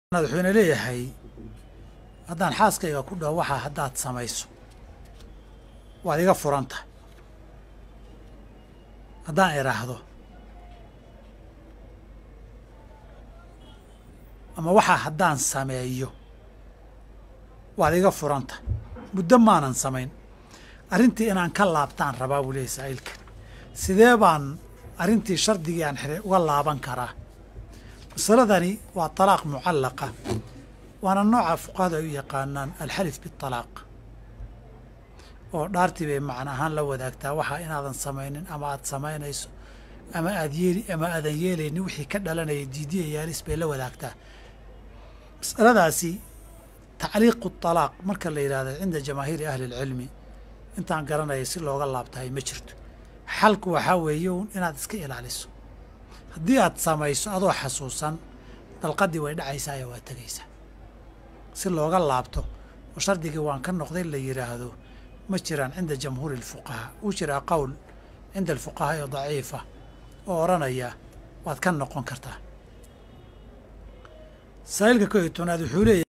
wuxuuna leeyahay haddaan xaaskayga ku dhaho waxaa haddaad samayso waad iga furan tahay haddaan idhaahdo ama waxaa haddaan sameeyo waad iga furan tahay muddo maanan samayn arrintii inaan ka laabtaan rabaa buu leeyahy saa'ilka sidee baan arrintii shardigii aan xiray uga laaban karaa masaladani waa talaaq mucallaqa waana nooca fuqahadu ay u yaqaanaan alxalif biطalaaq oo dhaartii bay macna ahaan la wadaagtaa waxaa inaadan samaynin ama aad samaynayso ama aad yeeli ama aadan yeelaynin wixii ka dhalanaya diidiya yaalis bay la wadaagtaa masaladaasi tacliiqu طalaaq marka la yidhahdo cinda jamaahiiri ahli اlcilmi intaan garanaya si looga laabtahay ma jirto xalku waxaa weeye un inaad iska ilaaliso haddii aad samayso adoo xasuusan dalqaddii way dhacaysaa ee waa tegaysaa si looga laabto oo shardigii waan ka noqday la yidhaahdo ma jiraan cinda jamhuuri alfuqahaa wuu jiraa qowl cinda alfuqahaa ee daciifa oo odhanaya waad ka noqon kartaa saa'ilka ko iyo tobnaad wuxuu leeyahy